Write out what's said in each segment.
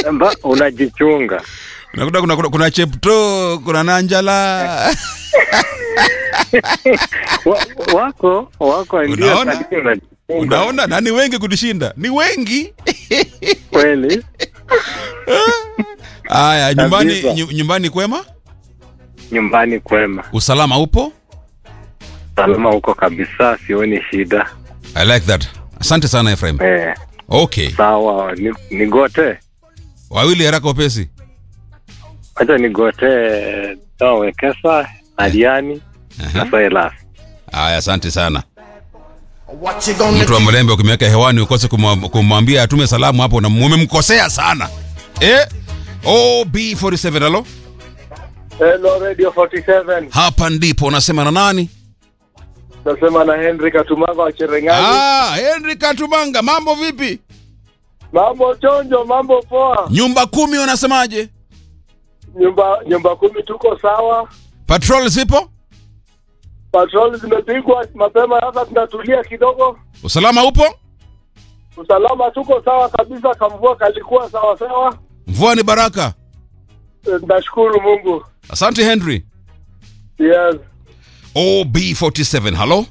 Mba, unajichunga. Unakuta kuna, kuna, kuna Chepto, kuna Nanjala. Wa, wako wako ndio Unaona? lakini unajichunga. Unaona, na ni wengi kutushinda, ni wengi. kweli Haya, nyumbani Kabisa. nyu- nyumbani kwema, nyumbani kwema, usalama upo. salama huko kabisa, sioni shida. I like that. Asante sana Efraim. Eh, Okay, sawa, ni- nigote wawili haraka upesi. acha nigote Toa Wekesa, Aliani na Aha. Silas. Haya, asante sana. What you gonna Mtu wa mlembe ukimweka hewani ukose kumwa- kumwambia atume salamu hapo, na umemkosea sana eh? OB47 halo, Hello Radio 47. hapa ndipo unasema na nani? Nasema na Henry Katumanga wa Cherengani. Ah, Henry Katumanga, mambo vipi? Mambo chonjo, mambo poa. Nyumba kumi unasemaje? Nyumba nyumba kumi tuko sawa. Patrol zipo? Patrol zimepigwa mapema, sasa tunatulia kidogo. Usalama upo? Usalama tuko sawa kabisa, kamvua kalikuwa sawa sawa. Mvua ni baraka. Eh, Nashukuru Mungu. Asante Henry. Yes. OB47 halo.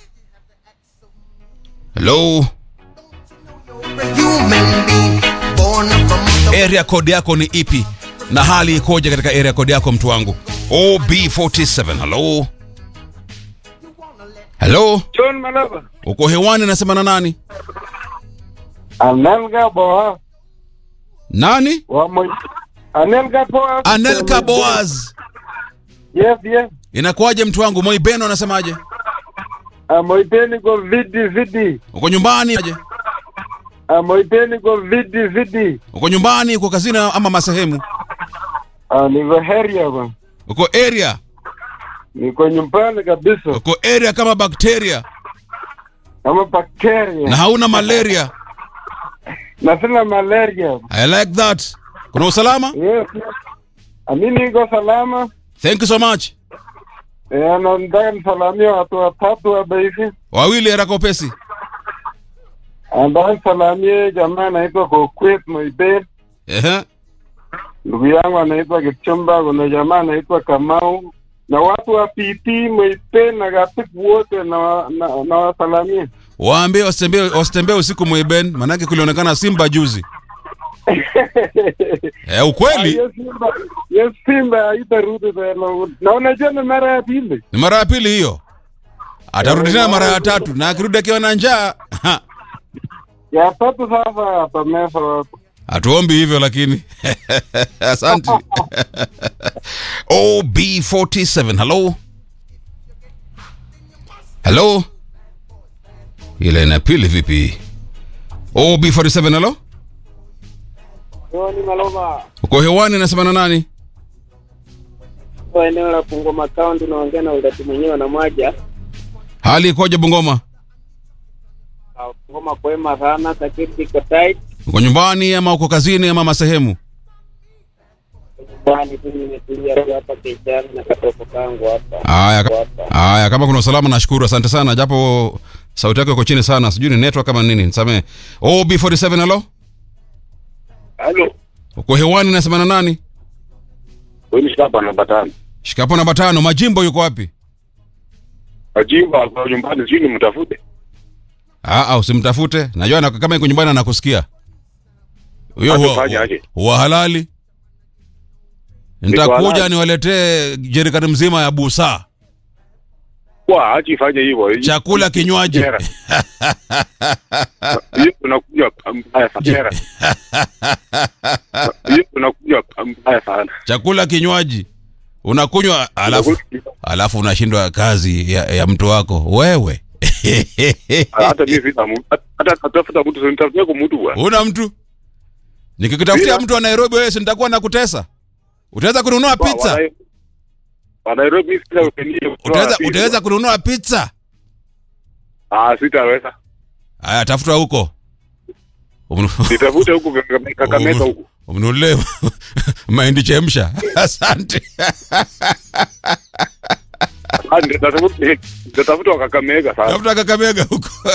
Hello. human being born from the area code yako ni ipi na hali ikoje katika area code yako mtu wangu ob47 halo halo John Malaba. uko hewani nasema na nani Anelga Boa. nani Wa mo... Anelga Boa. anelka boaz Yes, yes. inakuwaje mtu wangu moibeno anasemaje Amoipeni go vidi vidi. uko nyumbani aje Amoipeni go vidi vidi. uko nyumbani uko kazini ama masehemu Ah, niko heria bwana. uko area Niko nyumbani kabisa. uko area kama bakteria Kama bakteria. na hauna malaria Na sina malaria. i like that kuna usalama Yes. yes. Amini niko salama. thank you so much Eh, na nataka nisalamia watu watatu hapa hivi. wawili haraka upesi Nataka nisalamie jamaa anaitwa Kokwet Moiben. Ehe. Ndugu yangu anaitwa Kipchumba, kuna jamaa anaitwa Kamau na watu wa PP Moiben na Gatibu wote na, wa- na, na wasalamia. waambie wasitembee wasitembee usiku mwiben manake kulionekana simba juzi eh, ukweli Hiyo Simba, hiyo Simba haitarudi tena. Na unajua ni mara ya pili. ni mara ya pili hiyo atarudi tena mara ya tatu na akirudi akiwa na njaa ha, Ya tatu sasa atamesa watu. hatuombi hivyo lakini asante ob47 halo halo ile ina pili vipi ob47 halo Ni Maloma Uko hewani nasema na nani? kwa eneo la Bungoma County, naongea na udati mwenyewe na mwaja Hali ikoje Bungoma? Ah, Bungoma kwema sana, security iko tight. Uko nyumbani ama uko kazini ama masehemu? Nyumbani tu nimetulia tu hapa kijana na katoto kangu hapa Haya, ka- haya, kama kuna usalama nashukuru, asante sana, japo sauti yako iko chini sana, sijui ni network kama nini, nisamee. OB47 halo, Halo, uko hewani, nasema na nani? huyu ni Shapa namba tano. Shikapo namba tano, Majimbo yuko wapi? Ajimba kwa nyumbani, sijui nimtafute. Ah, ah, usimtafute, najua na, kama iko nyumbani anakusikia. Huyo huwa, Atafanya aje? huwa halali. Nitakuja halali. niwaletee jerikani mzima ya busaa, Kwa achi ifanye hivyo. chakula, kinywaji. Kera. Hiyo tunakuja mbaya sana. Kera. Hiyo tunakuja mbaya sana. chakula kinywaji unakunywa alafu alafu unashindwa kazi ya, ya mtu wako wewe Hata mimi sina mtu. Hata natafuta mtu, sio nitafutia kwa mtu bwana. una mtu nikikutafutia Bila. mtu wa nairobi wewe si nitakuwa nakutesa utaweza kununua pizza Wa- wa Nairobi mimi sina upendeleo. utaweza utaweza kununua pizza Ah, sitaweza. haya tafuta huko Umnu- Nitafute huko Kakamega- Kakamega huko. umnunulie mahindi chemsha asante Ah, nitatafuta nitatafuta wa Kakamega sasa. tafuta kakamega huko